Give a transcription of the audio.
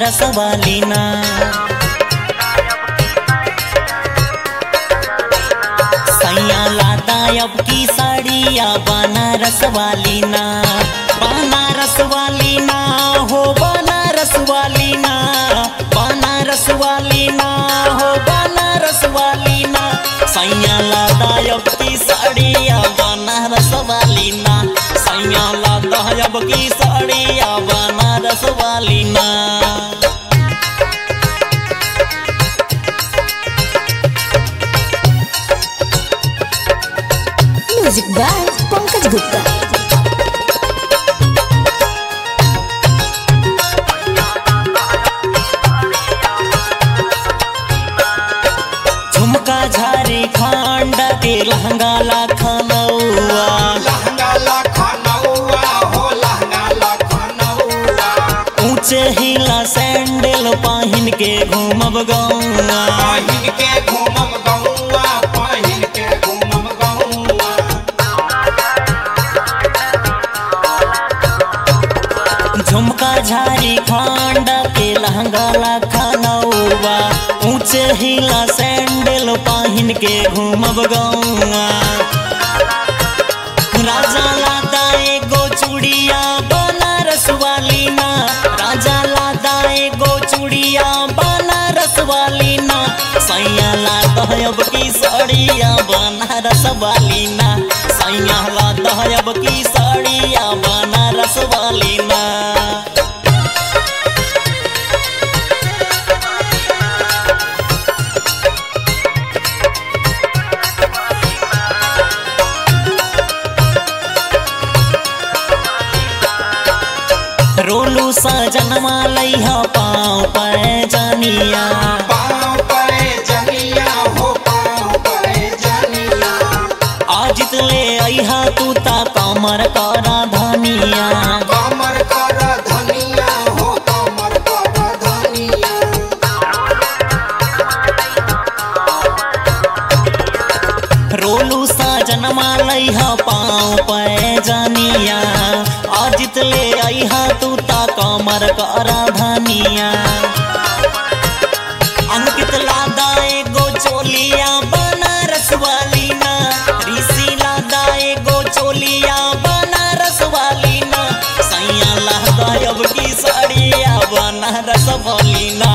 बनारस वाली ना सैया लादा अब की साड़िया बनारस वाली ना बनारस वाली ना हो बनारस वाली ना बनारस वाली ना हो बनारस वाली ना सैया लादा अब की साड़िया बनारस वाली ना सैया लादा अब की साड़िया बनारस वाली ना म्यूजिक बाय पंकज गुप्ता झुमका झारे खांड के लहंगा लाखनौआ लहंगा लखनऊआ हो लहंगा लखनऊआ ऊंचे हिला सैंडल पहिन के घूमब गौआ पहिन के घूमम गौआ पहिन के घूमम गौआ झुमका झारी खांड के लहंगा लाखनौआ ऊंचे हिला सैंडल पहिन के घूमब गौआ राजा लादा एगो चूड़िया बनारस वाली ना राजा लादा एगो चूड़िया बनारस वाली ना सैया लादा अब की साड़िया बनारस वाली ना सैया लादा अब की साड़िया बनारस वाली ना रोलू सजनमा लैहा पाँव पर जानिया पाँव पे जनिया हो पाँव पे जनिया आजित ले अहा तू ता कमर करा धनिया कमर कर धनिया हो कमर कर धनिया रोलू सजनमा लैहा पाँव पर जानिया आजित ले अहा तू ता कमर करा धनिया अंकित लादा एगो चोलिया बनारस वाली ना ऋषि लादा एगो चोलिया बनारस वाली ना सैया लादा अब की साड़िया बनारस वाली ना